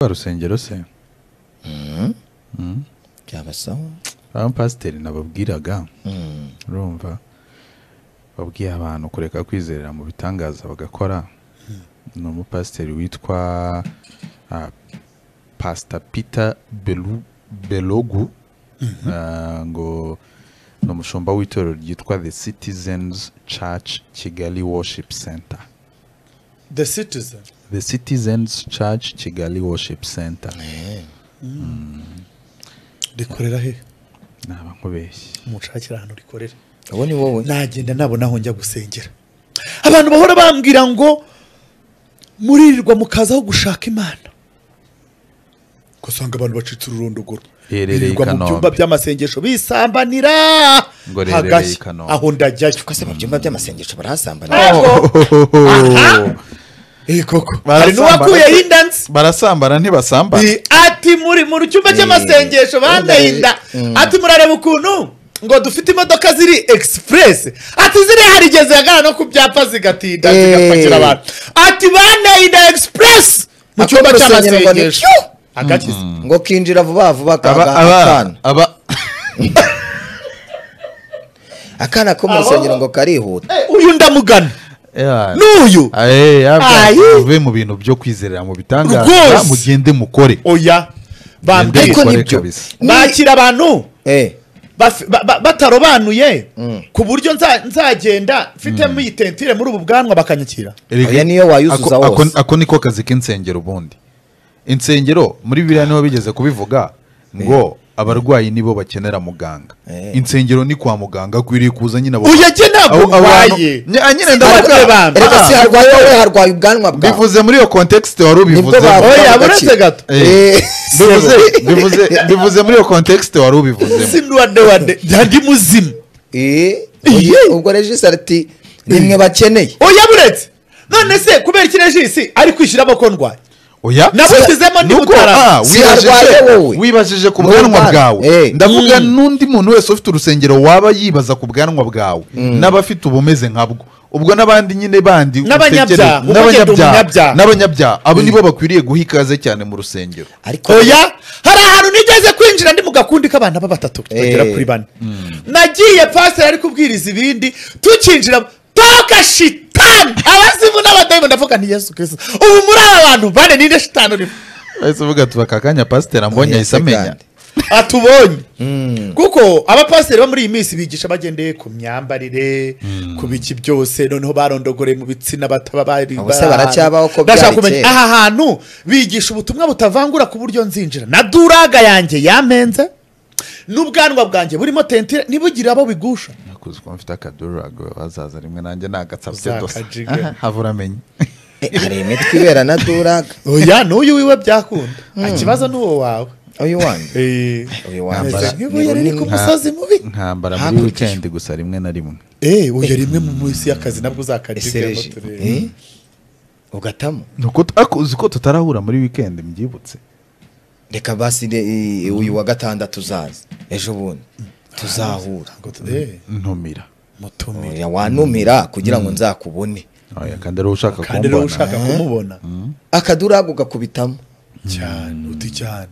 rusengero se Mm. byabasaba abapasiteri nababwiraga Mm. urumva babwiye abantu kureka kwizerera mu bitangaza bagakora ni umupasiteri witwa ah, pasita pita Belu- belogu Ah, ngo ni umushumba w'itorero ryitwa the citizens church kigali worship center the citizen the citizens church kigali worship center Eh, rikorera he naba nkubeshye mushakira ahantu rikorera uwo ni wowe nagenda nabona aho njya gusengera abantu bahora bambwira ngo muririrwa mukazaho gushaka imana ugasanga abantu bacitse ururondogoro Riherereye i Birirwa mu Kanombe. byumba by'amasengesho bisambanira Ngo riherereye i hagashya Kanombe. aho ndajyayo twese mu byumba by'amasengesho barahasambana Ego. Aha. Eh, koko hari n'uwakuyeho inda nzi barasambana ntibasambana Eh, ati muri mu cyumba cy'amasengesho bandaye inda ati murareba ukuntu ngo dufite imodoka ziri express ati ziriya harigeze hagana no ku byapa zigatinda Eh. zigapakira abantu ati bandaye inda express mu Ako cyumba mu rusengero ngo ni cy'amasengesho tyu! agakiza ngo kinjira vuba vuba aba kanga aba akana aba akana ko mu rusengero ngo karihuta Eh, uyu ndamugana Yeah. n'uyu Aye, yabwa, Ayi. muve mu bintu byo kwizerera mu bitangaza Rwose. mugende mukore oya Ndende. bambwiye ariko bikore nibyo kabisa. Ni- bakira abantu eh baf- ba- ba- batarobanuye ku buryo nza- nzagenda mfitemo iyi tentire muri ubu bwanwa bakanyakira Erega- Oya, niyo wayuzuza ako- ako- wose. ako niko kazi k'insengero ubundi insengero muri biriya niho bigeze kubivuga ngo abarwayi nibo bakenera muganga Eh. insengero ni kwa muganga akwiriye kuza nyine abo- uyu ajye ntabwo abo- abantu- urwaye Nya- nyine Arabye ndavuga bambi. erega si harwaye wowe harwaye ubwanwa bwawe bivuze muri iyo context wari nibwo ubivuzemo bavuga Oya, agaciro. uretse gato. Eh, bivuze sebo. bivuze bivuze muri iyo context wari ubivuzemo muzimu wade wade ndi muzimu Eh, Iye. ubwo regisitara ati nimwe bakeneye oya buretse none se kubera iki regisi ari kwishyura amaboko ndwaye oya Nabushyizemo ndi Nuko, mutarama. ah, Si wibajije- harwaye wowe. wibajije ku Ni bwanwa umwana. bwawe Eh. ndavuga n'undi muntu wese ufite urusengero waba yibaza ku bwanwa bwawe n'abafite ubumeze nkabwo ubwo n'abandi nyine bandi N'abanyabyaha. utekereza- Uba ugenda umunyabyaha. n'abanyabyaha n'abanyabyaha abo nibo bakwiriye guha ikaze cyane mu rusengero ariko oya hari ahantu nigeze kwinjira ndi mu gakundi k'abana ba batatu bagera Eh. kuri bane nagiye pasiteri ari kubwiriza ibindi tukinjira toka shitani abazimu n'abadayimu ndavuga ni yesu kirisita ubu muri aba bantu bane ninde shitani urimo bahise bavuga tuba kakanya pasiteri ambonye Oya, ahise amenya kandi. atubonye kuko abapasiteri bo muri iyi minsi bigisha bagendeye ku myambarire ku biki byose noneho barondogoreye mu bitsina bataba bari Ubuse bari baracyabaho ko ahantu. Ndashaka byari kumenya kera. aha hantu bigisha ubutumwa butavangura ku buryo nzinjira na duraga yanjye yamenze n'ubwanwa bwanjye burimo tentire ntibugire abo bigusha nakuze ko mfite akadurago bazaza rimwe nanjye ni agatsabye dosa Uzakajiga. Aha, havura amenya Eh, hari imitwe ibera na duraga oya n'uyu wiwe byakunda ikibazo ni uwo wawe uyu wanjye Eh, uyu ameze wambara nk'ibuye riri ku Nka- musozi mubi nkambara muri Hakurikije. wikendi gusa rimwe na rimwe eee uyu rimwe mu minsi y'akazi nabwo uzakajiga esereje Eh, ugatamo nuko t- ako- uzi ko tutarahura muri wikendi mbyibutse reka basi de- i- uyu wa gatandatu uzaza ejo bundi tuzahura ntumira mutumire Oya, wantumira kugira ngo nzakubone oya kandi ariwo ushaka kandi rero kumbona ushaka kumubona akaduraga ugakubitamo cyane uti cyane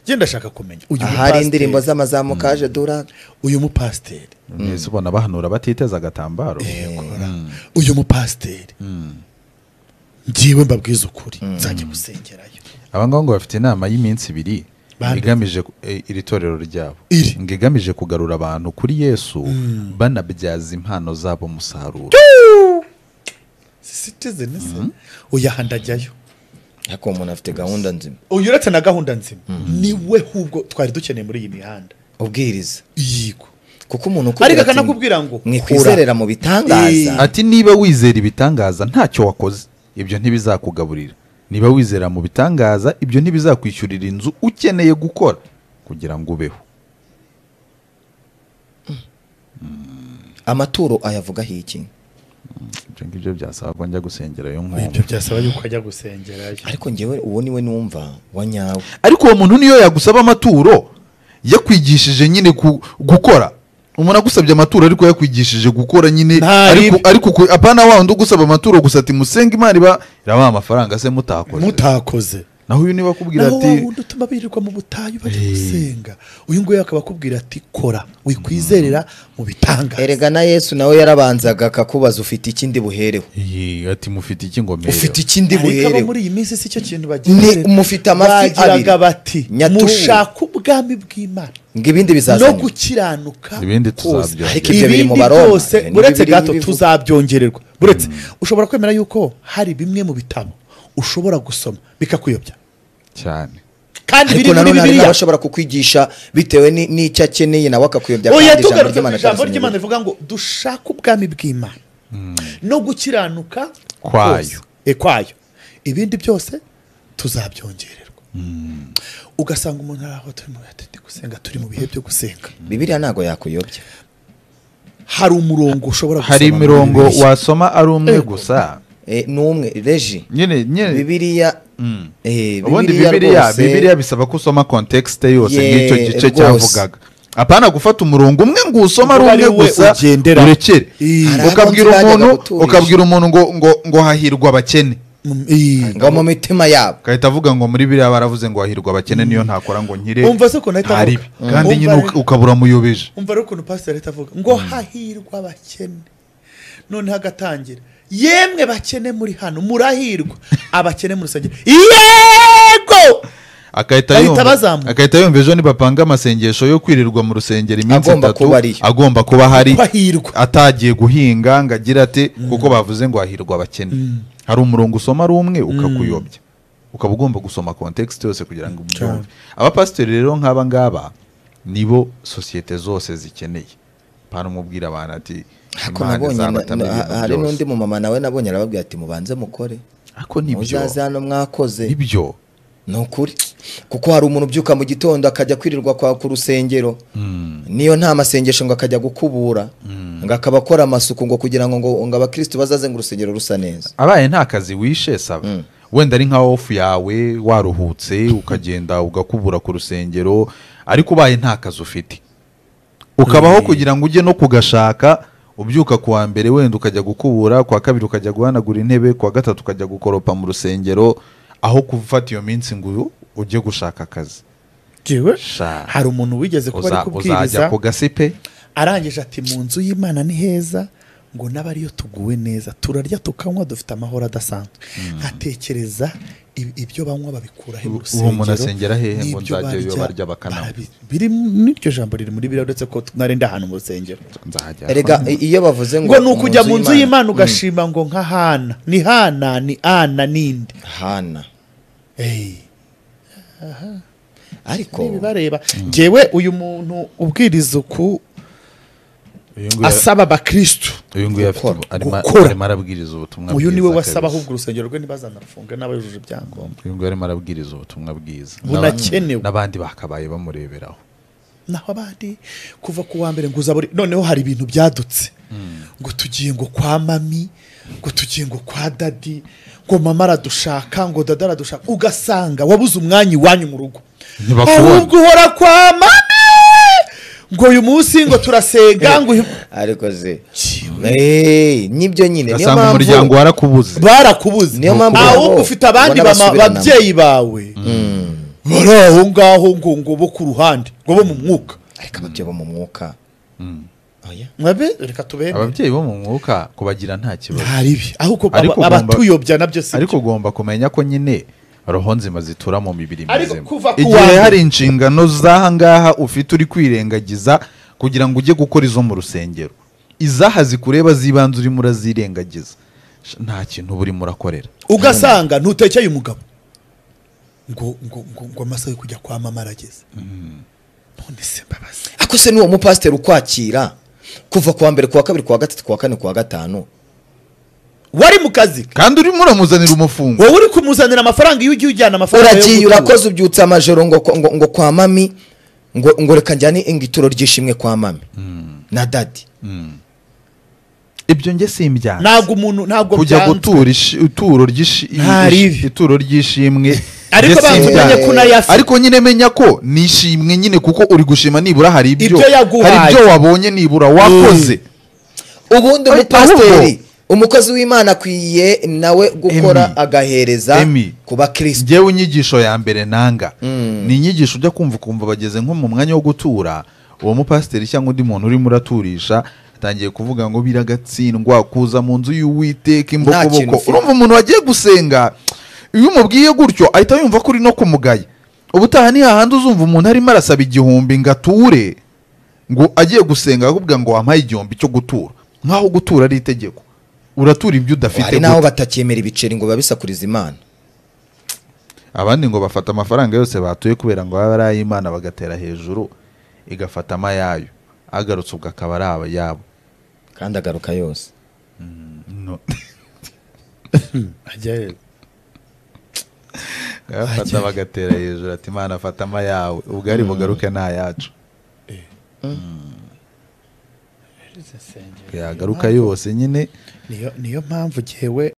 genda ashaka kumenya uyu ahari mupasiteri- indirimbo z'amazamu kaje duraga uyu mupasiteri mwese ubona bahanura batiteze agatambaro kora uyu mupasiteri ngiwe mbabwiza ukuri nzajya gusengerayo aba ngaba ngo bafite inama y'iminsi ibiri Bande. igamije ku- eh, iri torero ryabo Iri. ngo igamije kugarura abantu kuri yesu banabyaza impano zabo umusaruro sitizeni se uyu aha ndajyayo ariko uwo muntu afite gahunda nzima uyu uretse na gahunda nzima niwe hubwo twari dukeneye muri iyi mihanda ubwiriza yigo kuko umuntu ariko ati, akanakubwira ngo mwikwizerera mu bitangaza Eh. ati niba wizera ibitangaza ntacyo wakoze ibyo ntibizakugaburira niba wizera mu bitangaza ibyo ntibizakwishyurira inzu ukeneye gukora kugira ngo ubeho amaturo ayavugaho iki ibyo ngibyo byasaba ko njya gusengerayo ibyo nk'ubu byasaba yuko ajya gusengerayo ariko ngewe uwo niwe numva wa nyawe ariko uwo muntu niyo yagusaba amaturo yakwigishije nyine ku- gukora umuntu agusabye amaturo ariko yakwigishije gukora nyine Nta ariko ribi. ariko ku- apana wa wundi ugusaba amaturo gusa ati musenge imana iba irabaha amafaranga se mutakoze mutakoze naho uyu niba akubwira naho wa ati wundi utuma birirwa mu butayu bajya gusenga uyu nguyu akaba akubwira ati kora wikwizerera mu bitangaza erega na yesu nawe yarabanzaga akakubaza ufite ikindi buhereho "Iyi, ati mufite iki ngo mpereho?" ufite ikindi ariko abo buhereho muri iyi minsi si cyo kintu Ni bagira mufite amafi bagiraga abiri. bati Nyaturu. mushaka ubwami bw'imana ngo ibindi no bizazana gukiranuka Ibindi kose. tuzabyongererwa. Ariko ibyo biri ibindi mu Baroma. byose Ni uretse Bibiliya gato ibivuga. tuzabyongererwa buretse ushobora kwemera yuko hari bimwe mu bitabo ushobora gusoma bikakuyobya cyane kandi biri ariko muri nanone hari bibiliya n'abashobora kukwigisha bitewe ni- n'icyo akeneye nawe akakuyobya oya kandi ijambo tugarutse ku ry'Imana ijambo ryanditse mu ry'imana rivuga ngo dushake ubwami bw'imana no gukiranuka Kwayo. kose. E, kwayo ibindi byose tuzabyongererwa ugasanga umuntu ari aho turimo turi gusenga turi mu bihe byo gusenga Bibiliya. bibiliya ntabwo yakuyobya hari umurongo ushobora gusoma hari muri imirongo Bibiliya. wasoma ari umwe Ego. gusa Eh, ni umwe reji nyine nyine bibiliya eh, ubundi Bibiliya bibiliya rwose- bibiliya bisaba ko usoma kontekisite yose Ye, nk'icyo gice rwose. cyavugaga apana gufata umurongo umwe ngo usome ari Uvuga umwe ari wowe gusa ugenderaho. urekere Ii. Hari ukabwira abo nzajyaga umuntu guturisha. ukabwira umuntu ngo ngo ngo hahirwa abakene Mm, iyi. ngo mu mitima yabo ugahita avuga ngo muri biriya baravuze ngo hahirwa abakene niyo ntakora ngo nkire Umva se ukuntu ahita avuga. ntaribe." kandi Umva nyine rero. uka- ukabura muyobeje umva rero ukuntu pasiteri ahita avuga ngo hahirwa abakene noneho agatangira yemwe bakene muri hano murahirwa abakene mu rusengero yego agahita Ahita yumva- abazamuka. agahita yumva ejo nibapanga amasengesho yo kwirirwa mu rusengero iminsi Agomba itatu kuba ariyo. agomba kuba hari Ko ahirwa. atagiye guhinga ngo agire ati kuko bavuze ngo hahirwa abakene hari umurongo usoma ari umwe ukakuyobya ukaba ugomba gusoma kontekisite yose kugira ngo ubyumve abapasiteri rero nk'aba ngaba nibo sosiyete zose zikeneye pana umubwira abantu ati ariko "Imana nabonye na- izabatamo na- ibintu hari byose." n'undi mu mama nawe nabonye arababwira ati mubanze mukore ariko nibyo muzaze hano mwakoze nibyo ni ukuri kuko hari umuntu ubyuka mu gitondo akajya kwirirwa kwa ku rusengero niyo nta masengesho ngo akajya gukubura ngo akaba akora amasuku ngo kugira ngo ngo ngo abakirisitu bazaze ngo urusengero rusa neza abaye nta kazi wishe saba wenda ari nka ofu yawe waruhutse ukagenda ugakubura ku rusengero ariko ubaye nta kazi ufite ukabaho kugira ngo ujye no kugashaka ubyuka ku wa mbere wenda ukajya gukubura ku wa kabiri ukajya guhanagura intebe ku wa gatatu ukajya gukoropa mu rusengero aho gufata iyo minsi ngo uyu ujye gushaka akazi Jewe, Sha. hari umuntu wigeze kuba ari Uza- uzajya kubwiriza ku gasi pe arangije ati mu nzu y'imana ni heza ngo n'abariyo tuguwe neza turarya tukanywa dufite amahoro adasanzwe nkatekereza ib- ibyo banywa babikura he mu Ubu- ubu umuntu asengera hehe ngo n'ibyo nzajyayo barya bakananywa? barabi- biri n'iryo jambo riri muri biriya uretse ko narenda ahantu mu rusengero nzajya erega i- iyo bavuze ngo ngo ni ukujya mu nzu y'imana ugashima ngo nka hana ni hana ni ana n'indi hana Hey. ariko ntibibareba ngewe uyu muntu ubwiriza uku uyu nguyu- asaba abakirisitu uyu nguyu afite ubu- arimo Gukora. arimo arabwiriza ubutumwa uyu niwe bwiza wasaba kabisa. ahubwo urusengero rwe ntibazanafunge n'abayujuje ibyangombwa uyu nguyu arimo arabwiriza ubutumwa bwiza Bunakenewe. n'abandi bakabaye bamureberaho naho abandi kuva ku wa mbere ngo uzabure noneho hari ibintu byadutse ngo tugiye ngo kwa mami ngo tugiye ngo kwa dadi ngo mama aradushaka ngo dada aradushaka ugasanga wabuze umwanya iwanyu mu rugo Ntibakubona. ahubwo uhora kwa mami ngo uyu munsi ngo turasenga ngo uyu- ariko ze Kiwe. Eh, nibyo nyine niyo ugasanga umuryango mpamvu warakubuze barakubuze Niyo mpamvu ahubwo nabo ufite abandi ubona bama- basubirana. babyeyi bawe bari aho ngaho ngo ngo bo ku ruhande ngo bo mu mwuka ariko ababyeyi bo mu mwuka oya mwabe reka tubemere ababyeyi bo mu mwuka kubagira nta kibazo nta ribi ahubwo aba- Ariko ugomba- abatuyobya nabyo si ariko ugomba kumenya ko nyine roho nzima zitura mu mibiri Ariko mizima kuva ku wa igihe mbere- hari inshingano z'aha ngaha ufite uri kwirengagiza kugira ngo ujye gukora izo mu rusengero izaha zikureba z'ibanze urimo urazirengagiza Sh- nta kintu uba urimo urakorera ugasanga ntutekeye umugabo ngo ngo ngo ngo amasaha yo kujya kwa mama arageze none se mbabazi ako se n'uwo mupasiteri ukwakira kuva ku wa mbere ku wa kabiri ku wa gatatu ku wa kane ku wa gatanu wari mu kazi ke kandi urimo uramuzanira umufungo wowe uri kumuzanira amafaranga iyo ugiye ujyana amafaranga yo uragiye gutura. urakoze ubyutse amajoro ngo, ngo, ngo kwa mami ngo, ngo reka njyane ingituro ry'ishimwe kwa mami na dadi ibyo njye simbyanze ntabwo umuntu ntabwo kujya byanze. gutura ishi- ituro ry'ishi- Nta ribi. ituro ry'ishimwe Ariko ndetse banza imbya- umenye ko unayafite. ariko nyine menya ko nishimwe nyine kuko uri gushima nibura hari ibyo Ibyo yaguhaye. hari ibyo wabonye nibura wakoze ubundi Ari- umupasiteri ahubwo umukozi w'imana akwiye nawe gukora Emi. agahereza Emi. ku bakirisitu njyewe inyigisho ya mbere nanga ni inyigisho ujya kumva ukumva bageze nko mu mwanya wo gutura uwo mupasiteri cyangwa undi muntu urimo uraturisha atangiye kuvuga ngo biragatsindwa kuza mu nzu y'uwiteka kintu imbokoboko ufite. urumva umuntu wagiye gusenga iyo umubwiye gutyo ahita yumva ko uri no kumugaya ubutaha ni hahandi uzumva umuntu arimo arasaba igihumbi ngo ature ngo agiye gusenga akakubwira ngo wampaye igihumbi cyo gutura nk'aho gutura ari itegeko uratura ibyo udafite hari n'aho gute. batacyemera ibiceri ngo babisakurize imana abandi ngo bafata amafaranga yose batuye kubera ngo baba ari ay'imana bagatera hejuru igafata amayayo agarutse ubwo akaba ari abayabo kandi agaruka yose No. Ajya- Agafata bagatera hejuru ati imana afata amayawe ubwari bugaruke ni ayacu yagaruka yose nyine niyo niyo mpamvu jyewe